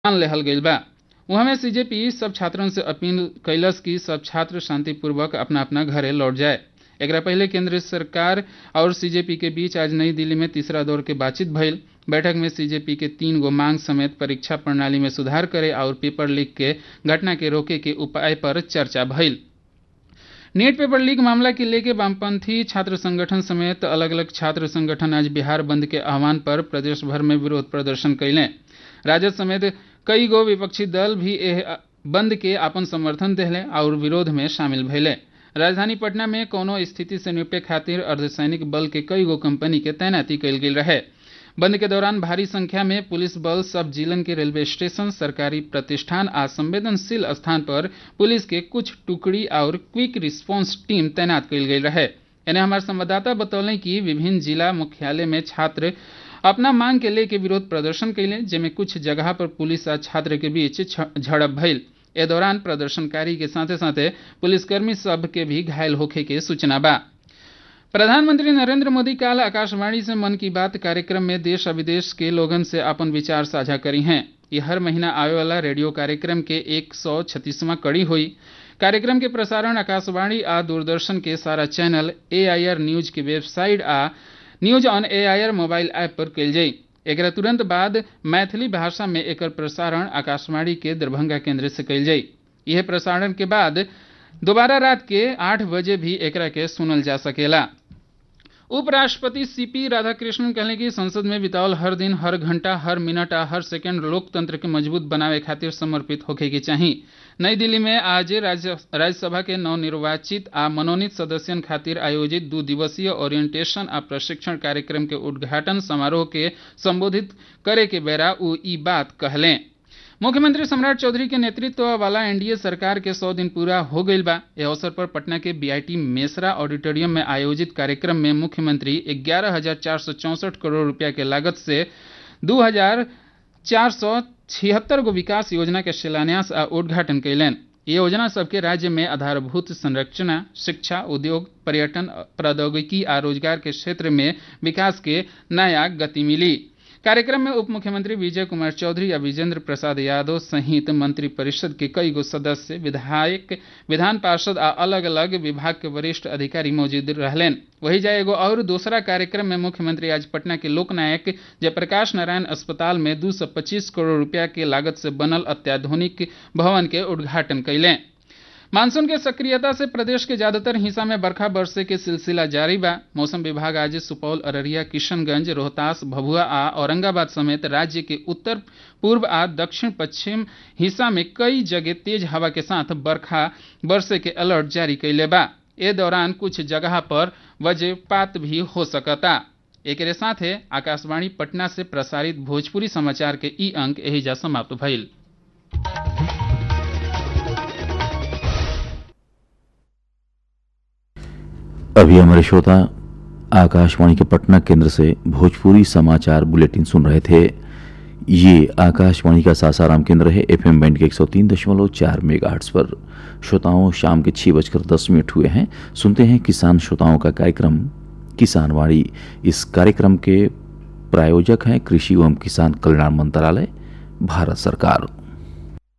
मान लेहल गईल बा उहमे सीजेपी सब छात्रन से अपील कैलस कि सब छात्र शांतिपूर्वक अपना अपना घरे लौट जाए एकरा पहले केंद्र सरकार और सीजेपी के बीच आज नई दिल्ली में तीसरा दौर के बातचीत भइल बैठक में सीजेपी के तीन गो मांग समेत परीक्षा प्रणाली में सुधार करे और पेपर लीक के घटना के रोके के उपाय पर चर्चा भइल नीट पेपर लीक मामला के लेके वामपंथी छात्र संगठन समेत अलग अलग छात्र संगठन आज बिहार बंद के आह्वान पर प्रदेश भर में विरोध प्रदर्शन कैले राजद समेत कई गो विपक्षी दल भी एह बंद के आपन समर्थन देहले और विरोध में शामिल भइले राजधानी पटना में कोनो स्थिति से निपटे खातिर अर्धसैनिक बल के कई गो कंपनी के तैनाती कयल गेल रहे बंद के दौरान भारी संख्या में पुलिस बल सब जिलन के रेलवे स्टेशन सरकारी प्रतिष्ठान आ संवेदनशील स्थान पर पुलिस के कुछ टुकड़ी और क्विक रिस्पांस टीम तैनात कयल गेल रहे एने हमारे संवाददाता बतौले कि विभिन्न जिला मुख्यालय में छात्र अपना मांग के लेके विरोध प्रदर्शन कैले जेमे कुछ जगह पर पुलिस आ छात्र के बीच झड़प भइल ए दौरान प्रदर्शनकारी के साथे साथे पुलिसकर्मी सब के भी घायल होखे के सूचना बा प्रधानमंत्री नरेंद्र मोदी काल आकाशवाणी से मन की बात कार्यक्रम में देश और विदेश के लोगन से अपन विचार साझा करी हैं ये हर महीना आवे वाला रेडियो कार्यक्रम के एक सौ छत्तीसवां कड़ी हुई कार्यक्रम के प्रसारण आकाशवाणी आ दूरदर्शन के सारा चैनल एआईआर न्यूज के वेबसाइट आ news on AIR mobile app पर कल जाई एक तुरंत बाद मैथिली भाषा में एकर प्रसारण आकाशवाणी के दरभंगा केंद्र से कल जाई यह प्रसारण के बाद दोबारा रात के आठ बजे भी एकरा के सुनल जा सकेला उपराष्ट्रपति सीपी राधाकृष्णन कहले कि संसद में बितावल हर दिन हर घंटा हर मिनट आ हर सेकंड लोकतंत्र के मजबूत बनावे खातिर समर्पित होखे के चाही नई दिल्ली में आज राज्यसभा के नवनिर्वाचित आ मनोनीत सदस्यन खातिर आयोजित दू दिवसीय ओरिएंटेशन आ प्रशिक्षण कार्यक्रम के उद्घाटन समारोह के संबोधित करे के बेरा उ ई बात कहलें मुख्यमंत्री सम्राट चौधरी के नेतृत्व वाला एनडीए सरकार के सौ दिन पूरा हो गईल बा इस अवसर पर पटना के बीआईटी मेसरा ऑडिटोरियम में आयोजित कार्यक्रम में मुख्यमंत्री ग्यारह हजार चार सौ चौसठ करोड़ रुपया के लागत से दू हजार चार सौ छिहत्तर गो विकास योजना के शिलान्यास आ उद्घाटन कैलन ये योजना सबके राज्य में आधारभूत संरचना शिक्षा उद्योग पर्यटन प्रौद्योगिकी आ रोजगार के क्षेत्र में विकास के नया गति मिली कार्यक्रम में उप मुख्यमंत्री विजय कुमार चौधरी या विजेंद्र प्रसाद यादव सहित मंत्रिपरिषद के कई गो सदस्य विधायक विधान पार्षद आ अलग अलग विभाग के वरिष्ठ अधिकारी मौजूद रहलेन वही जाए एगो और दूसरा कार्यक्रम में मुख्यमंत्री आज पटना के लोकनायक जयप्रकाश नारायण अस्पताल में 225 करोड़ रुपया के लागत से बनल अत्याधुनिक भवन के उद्घाटन कैलें मानसून के सक्रियता से प्रदेश के ज्यादातर हिस्सा में बरखा बरसे के सिलसिला जारी बा मौसम विभाग आज सुपौल अररिया किशनगंज रोहतास भभुआ आ औरंगाबाद समेत राज्य के उत्तर पूर्व आ दक्षिण पश्चिम हिस्सा में कई जगह तेज हवा के साथ बरखा बरसे के अलर्ट जारी कैले बा ए दौरान कुछ जगह पर वज्रपात भी हो सकता एक साथ आकाशवाणी पटना से प्रसारित भोजपुरी समाचार के ई अंक एहिजा समाप्त भइल अभी हमारे श्रोता आकाशवाणी के पटना केंद्र से भोजपुरी समाचार बुलेटिन सुन रहे थे ये आकाशवाणी का सासाराम केंद्र है एफएम बैंड के 103.4 मेगाहर्ट्ज पर श्रोताओं शाम के छः बजकर दस मिनट हुए हैं सुनते हैं किसान श्रोताओं का कार्यक्रम किसानवाड़ी इस कार्यक्रम के प्रायोजक हैं कृषि एवं किसान कल्याण मंत्रालय भारत सरकार